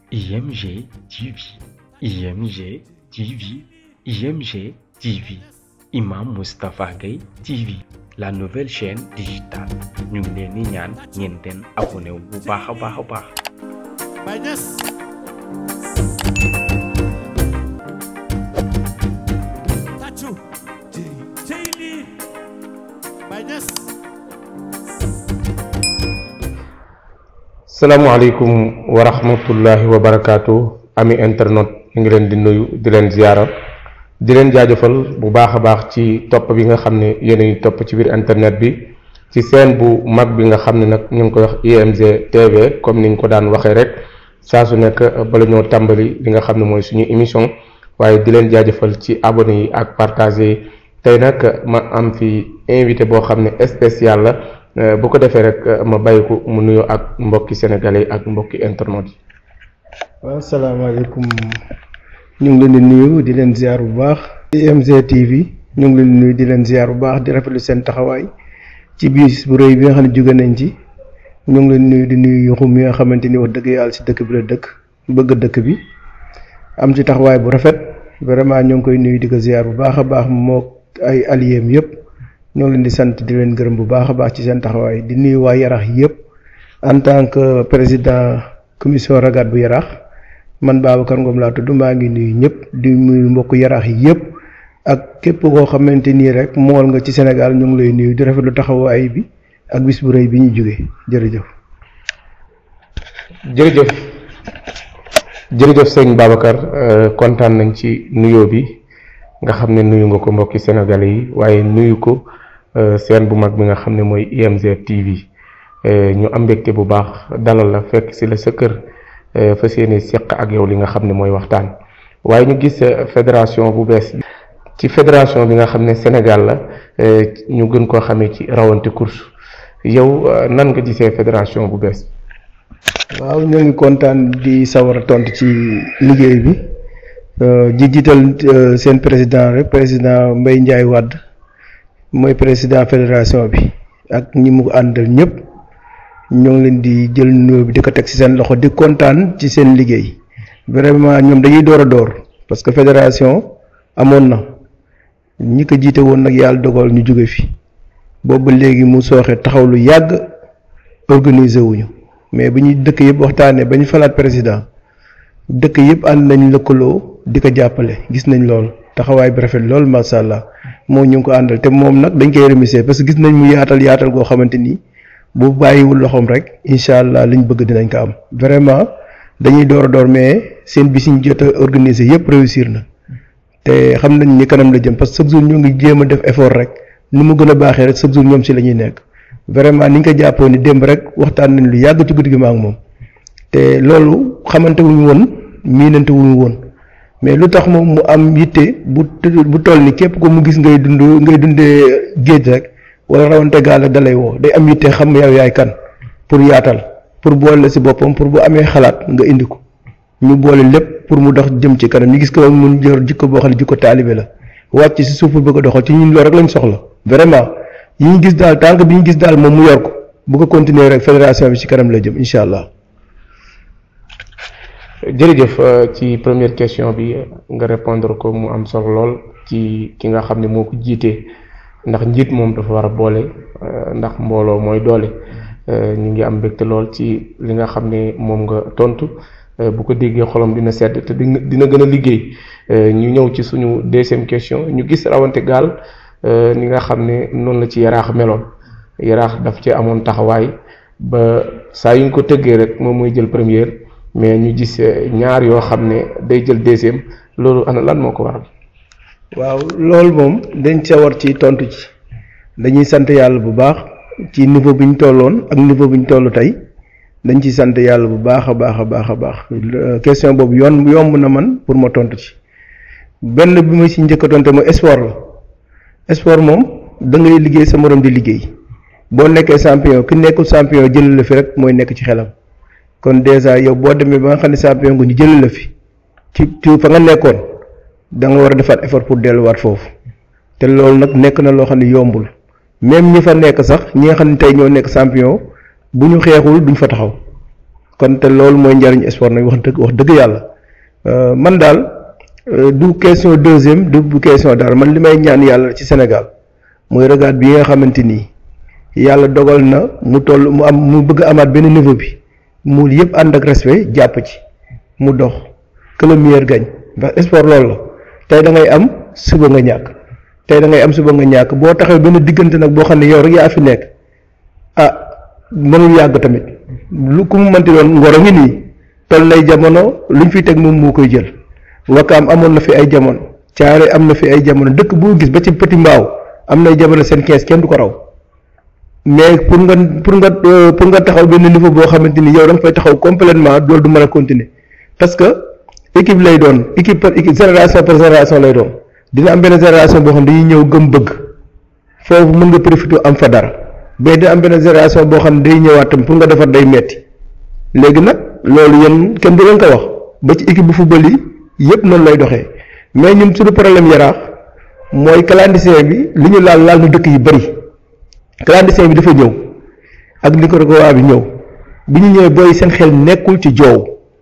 IMG TV, IMG TV, IMG TV, Imam Moustapha Gueye TV, la nouvelle chaîne digitale ñu ngi leen di ñaan ngeen den abonné wu bu baax a baax a baax. Baye Niass tàccu cey lii Baye Niass salaamaaleykum wa rahmatullahi wa barakaatu ami internet ñu ngi leen di nuyu di leen ziyaara di leen jaajëfal bu baax a baax ci topp bi nga xam ne yéen a ngi topp ci biir internet bi ci seen bu mag bi nga xam ne nag ñu ngi koy wax IMG TV comme ni ñu ko daan waxee rek saa su nekk bala ñoo tàmbali li nga xam ne mooy suñu émission waaye di leen jaajëfal ci abonné yi ak partagé yi tey nag ma am fi invité boo xam ne spécial la bu ko defee rek ma bàyyi ko mu nuyoo ak mbokki sénégalais yi ak mbokki internet yi. waaw salaamaaleykum ñu ngi leen di nuyu di leen ziar bu baax IMG TV ñu ngi leen di nuyu di leen ziar bu baax di rafetlu seen taxawaay ci bis bu rëy bi nga xam ne jóge nañ ci ñu ngi leen nuyu di nuyu yuxum mi nga xamante ni wax dëgg yàlla si dëkk bi la dëkk bëgg dëkk bi am ci taxawaay bu rafet vraiment ñu ngi koy nuyu di ko ziar bu baax a baax moo ay alliés yëpp ñoo ngi leen di sant di leen gërëm bu baax a baax ci seen taxawaay di nuyu waa Yarax yëpp en tant que président commission ragaat bu Yarax man Babacar Ngom laa tudd maa ngi nuyu ñëpp di nuyu mbokk Yarax yi yëpp ak képp koo xamante nii rek mool nga ci Sénégal ñu ngi lay nuyu di rafetlu taxawaay bi ak bis bu rëy bi ñu jógee jërëjëf. jërëjëf jërëjëf sëñ Babacar kontaan nañ ci nuyoo bi nga xam ne nuyu nga ko mbokki sénégalais yi waaye nuyu ko seen bu mag bi nga xam ne mooy IMG TV ñu am mbégte bu baax dalal la fekk si la sa kër fas yéene seq ak yow li nga xam ne mooy waxtaan waaye ñu gis fédération bu bees ci fédération bi nga xam ne Sénégal la ñu gën koo xamee ci rawante course yow nan nga gisee fédération bu bees. waaw ñoo ngi kontaan di sawar a tontu ci liggéey bi di jiital seen président rek président Mbaye Ndiaye Wade mooy président fédération bi ak ñi mu àndal ñëpp ñoo ngi leen di jël nuyoo bi di ko teg ci seen loxo di kontaan ci seen liggéey vraiment ñoom dañuy door a door parce que fédération amoon na ñi ko jiite woon nag yàlla dogal ñu jóge fi boobu léegi mu sooxe taxaw lu yàgg organiser wuñu mais bi ñuy dëkk yëpp waxtaanee ba ñu falaat président dëkk yëpp ànd nañ lëkkaloo di ko jàppale gis nañ lool taxawaay bi rafet lool macha allah moom ñu ngi ko àndal te moom nag dañ koy remercier parce que gis nañ mu yaatal yaatal goo xamante ni bu bàyyiwul loxoom rek incha allah liñ bëgg dinañ ko am vraiment dañuy door a door mais seen bis ñu jot a organiser yëpp réussir na te xam nañ ni kanam la jëm parce que chaque jour ñoo ngi jéem a def effort rek ni mu gën a baaxee rek chaque jour ñoom si la ñuy nekk. vraiment ni ñu ko jàppoo ni démb rek waxtaan nañ lu yàgg ci guddi gi ma ak moom te loolu xamante wuñu woon miinante wuñu woon mais lu tax moom mu am yitte bu bu toll ni képp ko mu gis ngay dund ngay dundee géej rek wala rawante gaal rek dalay woo day am yitte xam yow yaay kan pour yaatal pour boole si boppam pour bu amee xalaat nga indi ko ñu boole lépp pour mu dox jëm ci kanam ñu gis ko mun jër jikko boo xam ne jikko taalibe la wàcc si suuf bëgg a doxal ci ñun loolu rek lañ soxla vraiment. yi ñu gis daal tànk bi ñu gis daal moom mu yor ko bu ko continuer rek fédération bi ci kanam la jëm incha allah. jërëjëf ci première question bi nga répondre ko mu am solo lool ci ki nga xam ne moo ko jiitee ndax njiit moom dafa war a boole ndax mbooloo mooy doole ñu ngi am mbégte lool ci li nga xam ne moom nga tontu bu ko déggee xolam dina sedd te dina gën a liggéey ñu ñëw ci suñu deuxième question ñu gis rawante gaal. ni nga xam ne noonu la ci yaraax meloon yaraax daf ci amoon taxawaay ba saa yu ñu ko tëggee rek moom mooy jël première mais ñu gis ñaar yoo xam ne day jël deuxième loolu ana lan moo ko waral. waaw loolu moom dañ ca war ci tontu ci dañuy sant yàlla bu baax ci niveau bi ñu tolloon ak niveau bi ñu toll tey dañ ci sant yàlla bu baax a baax a baax a baax question boobu yoon yomb na man pour ma tontu ci benn bi ma si njëkk a tontu mooy sport la. sport moom da ngay liggéey sa morom di liggéey boo nekkee champion ki nekkul champion jël la fi rek mooy nekk ci xelam kon dèjà yow boo demee ba nga xam ne champion nga ñu jël la fi ci ci fa nga nekkoon da nga war a defaat effort pour delluwaat foofu te loolu nag nekk na loo xam ne yombul même ñi fa nekk sax ñi nga xam ne tey ñoo nekk champion bu ñu xeexul duñ fa taxaw kon te loolu mooy njariñ sport nag wax dëgg wax dëgg yàlla Euh, man daal euh, du question deuxième du bu question daal man li may ñaan yàlla ci Sénégal mooy regard bi nga xamante ni yàlla dogal na mu toll mu am mu bëgg a amaat benn niveau bi mu yëpp ànd ak respect jàpp ci mu dox que le meilleur gagne ndax sport loolu la tey da ngay am suba nga ñàkk tey da ngay am suba nga ñàkk boo taxee benn diggante nag boo xam ne yow rek yaa fi nekk ah mënul yàgg tamit lu ku mu mënti doon ngoro ngi nii toll nay jamono luñ fi teg moom moo koy jël wakaam amoon na fi ay jamono caare am na fi ay jamono dëkk boo gis ba ci petit mbaaw am nay jamono seen kees kenn du ko raw mais pour nga pour nga euh, pour nga taxaw benn niveau boo xamante ni yow da nga fay taxaw complètement loolu du mën a continuer parce que équipe lay doon équipe par équipe génération par génération lay doon dina am benn génération boo xam dañuy ñëw gëm bëgg foofu mën nga profité am fa dara mais dina am benn génération boo xam ne day ñëwaat tam pour nga defar day metti léegi nag loolu yéen kenn du leen ko wax ba ci équipe bu football yi yëpp noonu lay doxee mais ñun suñu problème yaraax mooy clandestin bi li ñu laal laal na dëkk yi bëri clandestin bi dafa ñëw ak Nicaragua bi ñëw bi ñu ñëwee booy seen xel nekkul ci joow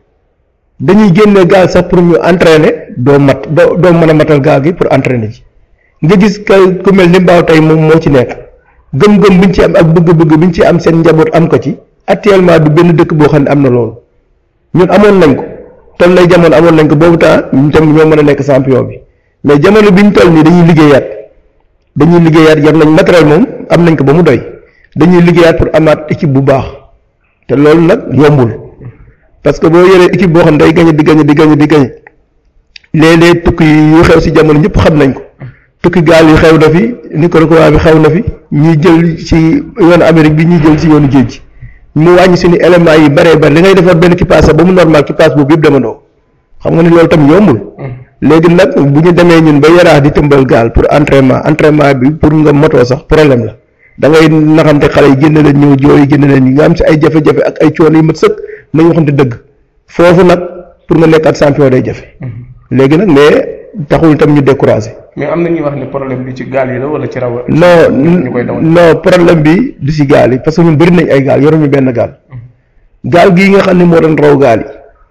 dañuy génne gaal sax pour ñu entraîner doo mat doo doo mën a matal gaal gi pour entraîner ji nga gis ka ku mel ni mbaaw tey moom moo ci nekk gëm-gëm bi ñu ci am ak bëgg-bëgg bi ñu ci am seen njaboot am ko ci actuellement du benn dëkk boo xam ne am na loolu ñun amoon nañ ko toll lay jamono amoon nañ ko boobu temps ñun tam ñoo mën a nekk champion bi mais jamono bi ñu toll nii dañuy liggéeyaat dañuy liggéeyaat yor nañ matériel moom am nañ ko ba mu doy dañuy liggéeyaat pour amaat équipe bu baax te loolu nag yombul parce que boo yoree équipe boo xam ne day gañe di gañe di gañe di gañe léeg-léeg tukki yu xew si jamono ñëpp xam nañ ko tukki gaal yu xew na fi Nicaragua bi xew na fi ñuy jël ci yoonu Amérique bi ñuy jël ci yoonu géej gi mu wàññi suñu éléments yi bëree bëri li ngay defar benn kipaas ba mu normal kipaas boobu yëpp demandoo xam nga ni loolu tam yombul léegi nag bu ñu demee ñun ba yaraax di tëmbal gaal pour entraînement entraînement bi pour nga motoo sax problème la da ngay naxante xale yi génne leen ñëw jooy génne leen nga am si ay jafe-jafe ak ay coono yu mat sëkk nañu waxante dëgg foofu nag pour nga nekkaat champion day jafe léegi nag mais taxul tam ñu découragé mais am na ñuy wax ne problème bi ci gaal yi la wala ci raw non ñu koy dawal non problème bi du si gaal yi parce que ñun bëri nañ ay gaal yoruñu benn gaal gaal gii nga xam ne moo doon raw gaal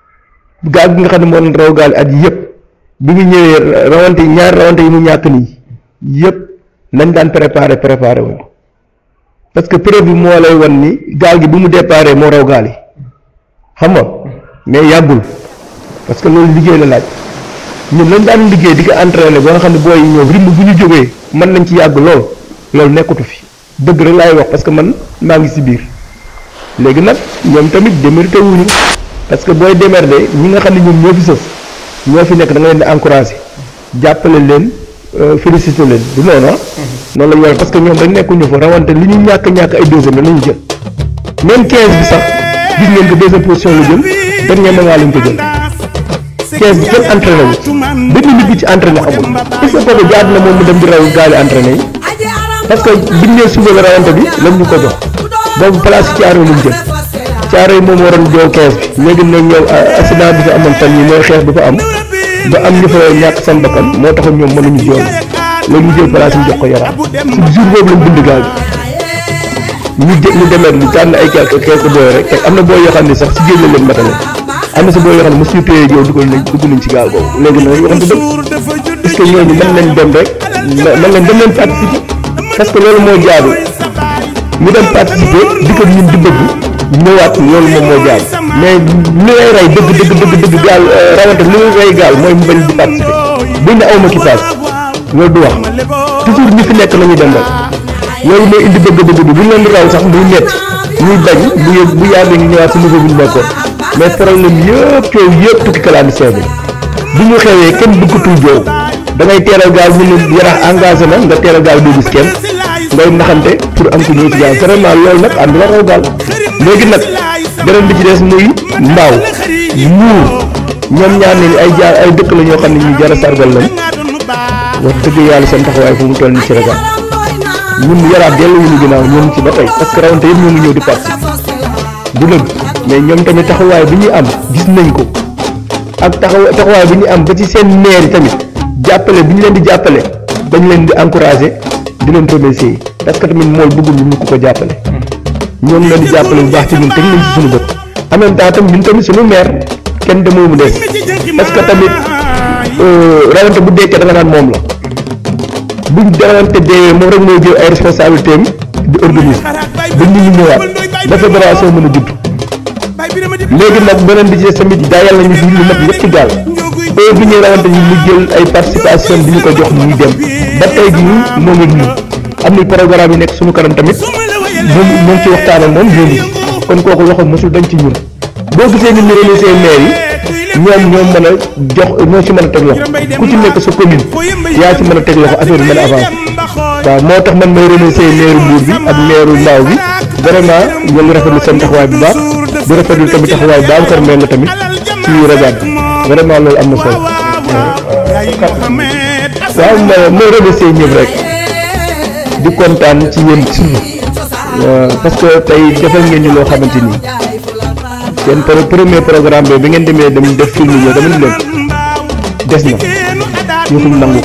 yi gaal gi nga xam ne moo doon raw gaal yi at yëpp bi mu ñëwee rawante yi ñaari rawante yi mu ñàkk nii yëpp nañ daan préparé préparé wuñ ko parce que preuve bi moo lay wan ni gaal gi bu mu déparé moo raw gaal yi xam nga mais yàggul parce que loolu liggéey la laaj ñun lañ daan liggéey di ko entraîné ba nga xam ne booy yi ñëw rythme bu ñu jógee mën nañ ci yàgg lool loolu nekkatu fi dëgg rek laay wax parce que man maa ngi si biir léegi nag ñoom tamit démérité wuñu parce que booy démerdé ñi nga xam ne ñoom ñoo fi sës ñoo fi nekk da nga leen di encouragé jàppale leen félicité leen du noonu ah. noonu la ñu war parce que ñoom dañ nekkuñu fa rawante li ñu ñàkk ñàkk ay deuxième la ñu jël même 15 bi sax gis ngeen ko deuxième position la jël dernier moment lañ ko jël 15 bi kenn entraîné wu benn nit bi ci entraîné amul est ce que kooku jaadu na moom mu dem di raw gaali entraîné yi parce que biñ nee suba la rawante bi lañ ñu ko jox boobu place ci caaro lañ jël caaro yi moom waroon jow 15 bi léegi nag ñëw accident bi fa amoon fan yi mooy xeex bi fa am ba am ñu fa ñàkk seen bakkan moo taxoon ñoom mënuñu jool léegi ñu jël place ñu jox ko yaram ci jour boobu lañ bind gaal bi ñu jë ñu demee ñu tànn ay quelque quelque booy rek te am na booy yoo xam ne sax si géej la leen matale am na si booy yoo xam ne mosuñu téye yow dugal nañ dugg nañ ci gaal boobu léegi nag waxante dëgg est-ce que ñooñu mën nañ dem rek mën nañ dem leen participer parce que loolu moo jaadu ñu dem participer di ko ñun di bëgg ñëwaat loolu moom moo jaadu mais li lay rey dëgg dëgg dëgg dëgg gaal rawante li lay rey gaal mooy mu bañ di participer buñ ne awma ki paas loolu du wax toujours ñi fi nekk nañu dem rek loolu mooy indi bëgg-bëgg bi bu ñu leen di raw sax muy métti ñuy bañ bu yë bu yàggee ñu ñëwaat si niveau bi ñu nekkoon mais problème yëpp coow yëpp tukki clandestin bi bu ñu xewee kenn bëggatul joow da ngay teeral gaal ñu ne yarax engagé na nga teeral gaal doo gis kenn ngay naxante pour am ko ñëw ci gaal vraiment loolu nag ànd la raw gaal léegi nag beneen bi ci des muy mbaaw muur ñoom ñaar ne ay jaar ay dëkk la ñoo xam ne ñu jar a sargal lañ wax dëgg yàlla seen taxawaay fu mu toll ni ci ragal ñun yaraat dellu wuñu ginnaaw ñoo ngi ci ba tey parce que rawante yëpp ñoo ngi ñëw di participer du dëgg mais ñoom tamit taxawaay bi ñuy am gis nañ ko ak taxaw taxawaay bi ñuy am ba ci seen maire tamit jàppale bi ñu leen di jàppale dañ leen di encouragé di leen remercier parce que tamit mool bëggul ñu ko ko jàppale ñoom leen di jàppale bu baax ci ñun teg nañ ci suñu bët en même temps tamit ñun tamit suñu maire kenn demul mu des parce que tamit rawante bu dekkee da nga naan moom la buñ rawante deewee moom rek mooy jël ay responsabilité am di organiser ba nit ñi ñëwaat ba fédération mën a judd léegi nag beneen bi ci des tamit daa yàlla ñu fi lu mat ñetti gaal heure bi ñuy rawante ñu mu jël ay participation bi ñu ko jox ñuy dem ba tey jii moo ngi nii am na programme yi nekk suñu kanam tamit moom moom ci waxtaan ak moom ñoo ngi kon kooku loxo mosul dañ ci ñun boo gisee ni ñu remercier maire yi ñoom ñoo mën a jox ñoo ci mën a teg loxo ku ci nekk sa commune yaa ci mën a teg loxo affaire bi mën a avancer waaw moo tax man may remercier maire Mbour bi ak maire Mbao bi vraiment ñoo ngi rafetlu seen taxawaay bu baax di rafetlu tamit taxawaay bu baax mel na tamit ci rajo bi vraiment loolu am na solo waaw ma may remercier ñëpp rek di kontaan ci yéen surtout parce que tey defal ngeen ñu loo xamante ni seen premier programme bi bi ngeen demee dem def film yi dama ni leen des na yëfuñ nangu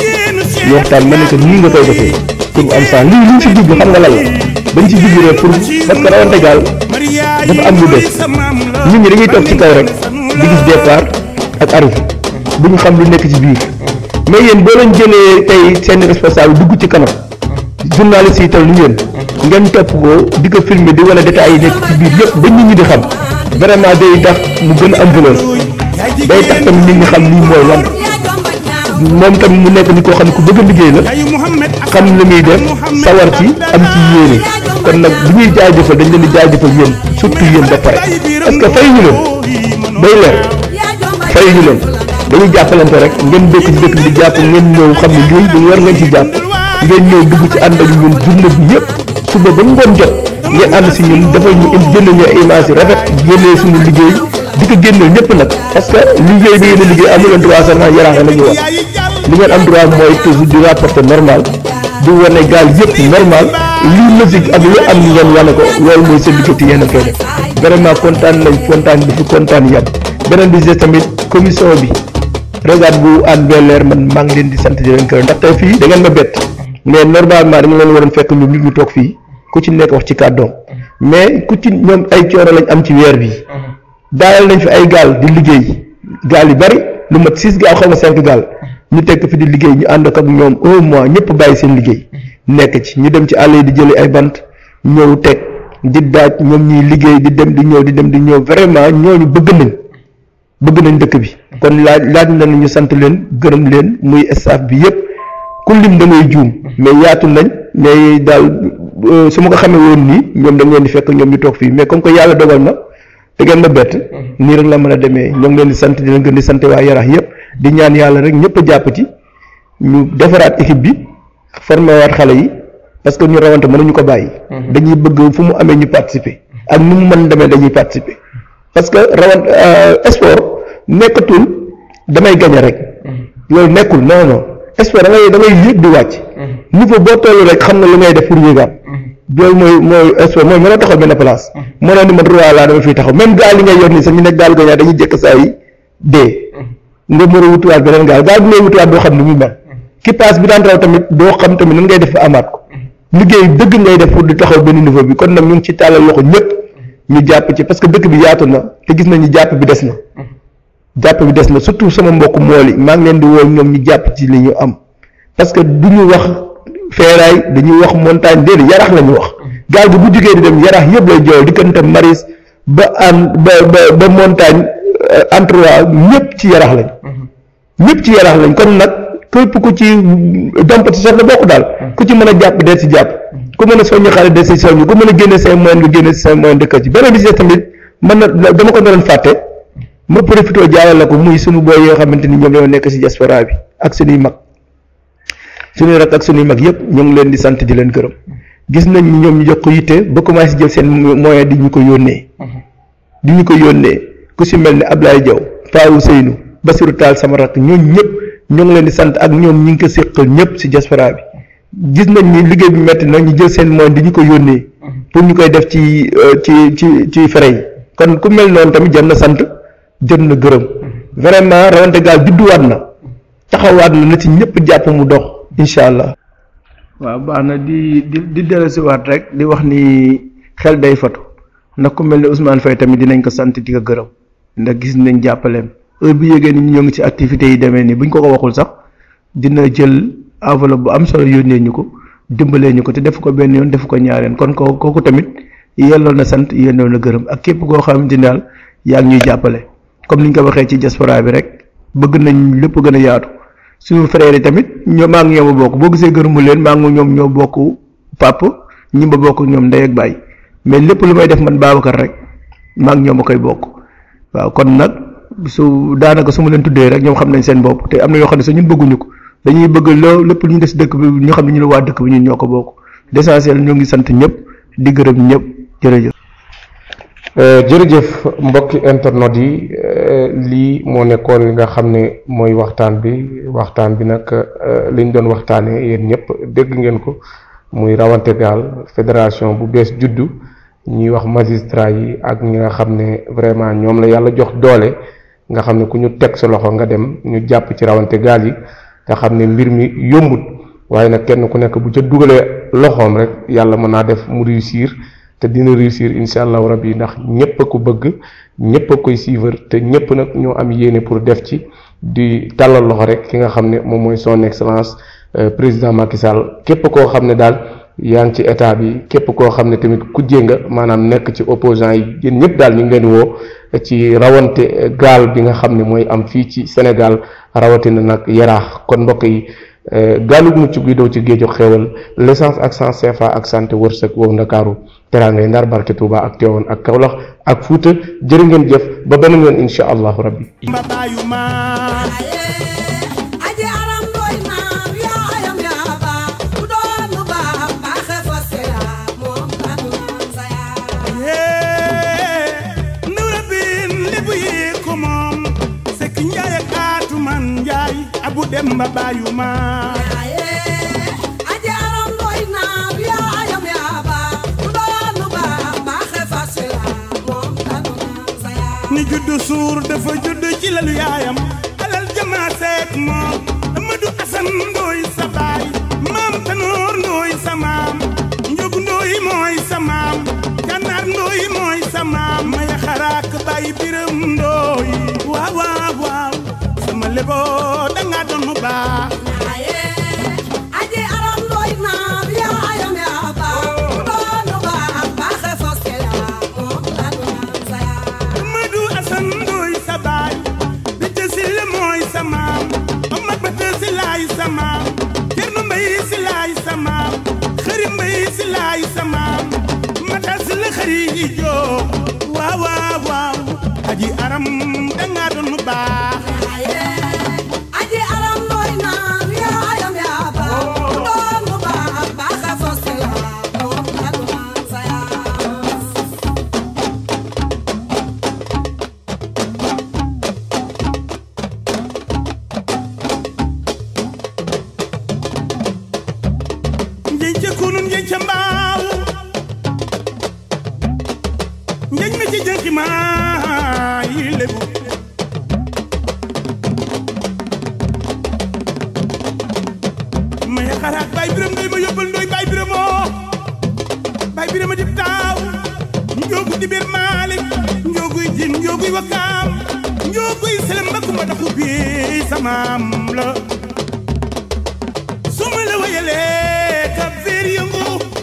ñu waxtaan ma ne que nii nga koy defee pour mu am saa lii liñ si jublu xam nga lan la dañ si jublu rek pour parce que rawante gaal dafa am lu des nit ñi dañuy toog ci kaw rek di gis départ ak arrivé bu ñu xam lu nekk ci biir mais yéen boo leen jëlee tey seen responsable dugg ci kanam journaliste yi tal ni yéen ngeen topp ko di ko filmer di wane détails yi nekk ci biir yëpp ba nit ñi di xam vraiment day tax mu gën a am valeur day tax tamit nit ñi xam lii mooy lan moom tamit mu nekk ni koo xam ne ku bëgg a liggéey la xam li muy def sawar ci am ci yéene kon nag bu ñuy jaajëfal dañ leen di jaajëfal yéen surtout yéen ba pare parce que fay ñu leen day leer fay ñu leen dañuy jàppalante rek ngeen dëkk ci dëkk bi di jàpp ngeen ñëw xam ne lii dañu war ngeen ci jàpp ngeen ñëw dugg ci ànd ak ñun journée bi yëpp suba ba ngoon jot ngeen ànd si ñun dafa ñu génne ñu ay image yu rafet génnee suñu liggéey di ko génneel ñëpp nag parce que liggéey bi ngeen di liggéey amu leen droit seulement yaraax la ñuy wax li ngeen am droit mooy toujours di rapporter normal di wane gaal yëpp normal lii logique ak lu am ngeen wane ko loolu mooy seen liggéey te yéen a koy def vraiment kontaan nañ kontaan bi fi kontaan yàgg beneen bi des tamit commission bi regard bu Hann Bel-Air man maa ngi leen di sant di leen gërëm ndax tey fii da ngeen ma bett mais normalement dañu leen waroon fekk ñun nit ñu toog fii ku ci nekk wax ci kàddoom mais ku ci ñoom ay coono lañ am ci weer bi daayal nañ fi ay gaal di liggéey gaal yu bari lu mat six gaal xaw ma cinq gaal ñu tekk fi di liggéey ñu ànd ak ñoom un mois ñëpp bàyyi seen liggéey nekk ci ñu dem ci àll yi di jëli ay bant ñëw teg di daaj ñoom ñuy liggéey di dem di ñëw di dem di ñëw vraiment ñooñu bëgg nañ bëgg nañ dëkk bi kon laaj laaj na ñu sant leen gërëm leen muy staff bi yëpp ku lim da ngay juum mais yaatu nañ mais daal su ma ko xamee woon nii ñoom dañ leen di fekk ñoom ñu toog fii mais comme que yàlla dogal na te ngeen ma bett nii rek la mën a demee ñoo ngi leen di sant di leen gën di sant waa Yarax yëpp di ñaan yàlla rek ñëpp a jàpp ci ñu defaraat équipe bi formé waat xale yi parce que ñu rawante mënuñu ko bàyyi. dañuy bëgg fu mu amee ñu participer ak nu mu mën demee dañuy participer parce que rawante sport nekkatul damay gañe rek loolu nekkul non non sport da ngay da ngay yéeg di wàcc. niveau boo toll rek xam nga lu ngay def pour yéegaat. loolu mooy mooy sport mooy mënoo taxaw benn place. mënoo ni man roi laa dama fiy taxaw même gaal yi ngay yor nii sax ñu nekk gaal gañaa dañuy jëkk saa yi dee. nga mën a wutuwaat beneen gaal gaal bi ngay wutuwaat doo xam ni muy mel. ki paas bi daan raw tamit doo xam tamit nan ngay def fa amaat ko. liggéey dëgg ngay def pour di taxaw benn niveau bi kon nag ñu ngi ci tàllal loxo ñëpp ñu jàpp ci parce que dëkk bi yaatu na te gis nañu jàpp bi des na. jàpp bi des na surtout sama mbokk mool yi maa ngi leen di woo ñoom ñu jàpp ci li ñu am parce que du ñu wax feeraay dañuy wax montagne déedéet yarax la ñu wax gaal gi bu jógee di dem yarax yëpp lay jooy diggante maris ba an ba ba ba montagne entre ñëpp ci yarax lañ ñëpp ci yarax lañ kon nag képp ku ci dompati sax la bokk daal ku ci mën a jàpp dee si jàpp ku mën a soññu xale dee si soññu ku mën a génne say moyen nga génne say moyen dëkk ci beneen bi si tamit mën na dama ko doon fàtte ma profité jaarale la ko muy sunu booy yoo xamante ni ñoom ñoo nekk si diaspora bi ak sunuy mag sunuy rak ak sunuy mag yëpp ñoo ngi leen di sant di leen gërëm gis nañ ni ñoom ñu jox ko yitte ba commencé jël seen moyen di ñu ko yónnee di ñu ko yónnee ku si mel ne Ablaye Diaw Paawu Seynu Basiru Taal sama rak ñooñu ñëpp ñoo ngi leen di sant ak ñoom ñi ngi ko séqal ñëpp si diaspora bi gis nañ ni liggéey bi metti na ñu jël seen moyen di ñu ko yónnee pour ñu koy def ci ci ci ci fere yi kon ku mel noonu tamit jar na sant jot na gërëm vraiment rawante gaal judduwaat na taxawaat na na ci ñëpp jàpp mu dox incha allah. waaw baax na di di di dellusiwaat rek di wax ni xel day fatu ndax ku mel ne Ousmane Faye tamit dinañ ko sant di ko gërëm ndax gis nañ jàppaleem heure bu yëgee ni ñoo ngi ci activités yi demee nii buñ ko ko waxul sax dina jël enveloppe bu am solo yónnee ñu ko dimbalee ñu ko te def ko benn yoon def ko ñaareen kon ko kooku tamit yelloo na sant yelloo na gërëm ak képp koo xamante ni daal yaa ngi ñuy jàppale comme ni ñu ko waxee ci diaspora bi rek bëgg nañ lépp gën a yaatu suñu frères yi tamit ñoo maa ngi ñoom a bokk boo gisee gërëmu leen maa ngi ñoom ñoo bokk pap ñi ma bokk ñoom ndey ak baay mais lépp lu may def man Babacar rek maa ngi ñoom a koy bokk waaw kon nag su daanaka su ma leen tuddee rek ñoom xam nañ seen bopp te am na yoo xam ne sax ñun bëgguñu ko dañuy bëgg loo lépp lu ñu des dëkk bi ñu xam ne ñu ne waa dëkk bi ñun ñoo ko bokk l'essentiel ñoo ngi sant ñëpp di gërëm ñëpp jërëjëf. jërëjëf mbokki internet yi lii moo nekkoon li nga xam ne mooy waxtaan bi waxtaan bi nag liñ doon waxtaanee yéen ñëpp dégg ngeen ko muy rawante gaal fédération bu bees juddu ñuy wax magistrat yi ak ñi nga xam ne vraiment ñoom la yàlla jox doole nga xam ne ku ñu teg sa loxo nga dem ñu jàpp ci rawante gaal yi nga xam ne mbir mi yombut waaye nag kenn ku nekk bu ca dugalee loxoom rek yàlla mën naa def mu réussir. te dina réussir incha allahu rabbi ndax ñëpp a ko bëgg ñëpp a koy suivre te ñëpp nag ñoo am yéene pour def ci di tàllal loxo rek ki nga xam ne moom mooy son excellence président Macky Sall képp koo xam ne daal yaa ngi ci état bi képp koo xam ne tamit kujjee nga maanaam nekk ci opposant yi yéen ñëpp daal ñu ngi leen woo ci rawante gaal bi nga xam ne mooy am fii ci Sénégal rawatina nag yaraax kon mbokk yi. gaalu mucc guy daw ci géeju xéewal l'essence ak sans CFA ak santé wërsëg wow ndakaaru teraangay ndar barke Touba ak Tivaouane ak Kaolack ak Fuuta jërë ngeen jëf ba beneen yoon insha allahu rabbi mbabayu ma aji aram doy naam yaayam yaa baax ku doon lu baax baaxe fosse yaa moom kanu sa yaa ndawra bin lébu yi ko moom sekk njaay ak aatu man njaay abu dem mbabayu ma aji aram doy naam yaayam yaa baax ku doon lu baax baaxe fosse yaa moom kanu sa yaa ni juddu suur dafa juddu ci lalu yaayam alal jamaa seek moom Amadou Assane ndooy sa baay maam Tanoor ndooy sa maam njogu ndooy mooy sa maam gànnaar ndooy mooy sa maam maya xaraak baay biram ndooy waaw waaw waaw sama lebo danga doon mu baax aji aram doy naam yaayam yaa baax ku doon lu baax baaxe fosse yaa moom kanu sa yaa Amadou Assane ndooy sa baay Binte Sile mooy sa maam Omar Bata si laay sa maam Cerno Mbay si laay sa maam Xëri Mbay si laay sa maam Mata si la xëri yi joo waaw waaw waaw aji aram danga doon mu baax aji aram doy naam yaayam yaa baax ku doon lu baax baaxe fosse yaa moom kanu sa yaa njeñ ca kunun njeñ ca mbaaw njeñ ma ci jënki maa yi lebu maya xaraat baay biram ndoy ma yóbbal ndoy baay biramoo baay birama dib taaw njoogu di biir maalik njooguy jin njooguy wakaam njooguy selem ba kumba daxu bi samaam la su ma la wayalee ka veer yëngu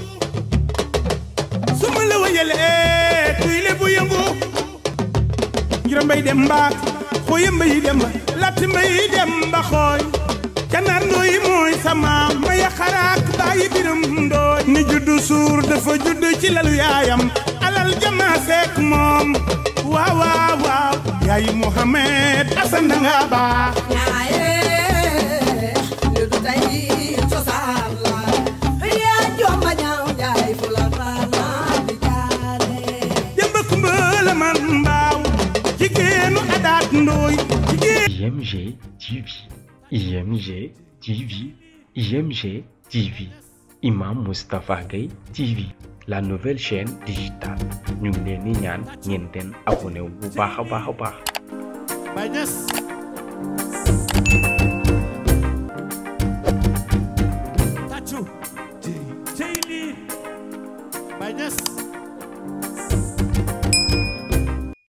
su ma la wayalee kuy lebu yëngu njira mbay dem mbaak xooya mbay dem ba latt mbay dem ba xooy kanaar ndooy mooy sama maya xaraak bàyyi biram ndooy ni juddu suur dafa juddu ci lalu yaayam alal jama seek moom waaw waaw waaw yaayi Muhammad Asan danga baax ñaaye lu du tey cosaan la yaa jomba ñaaw jaay fu la faana di jaare Demba Kumba la man mbaaw jigéenu adaat ndooy jigéen IMG TV IMG TV IMG TV Imam Moustapha Gueye TV la nouvelle chaîne digitale ñu ngi leen di ñaan ngeen den abonné wu bu baax a baax a baax Baay Ñas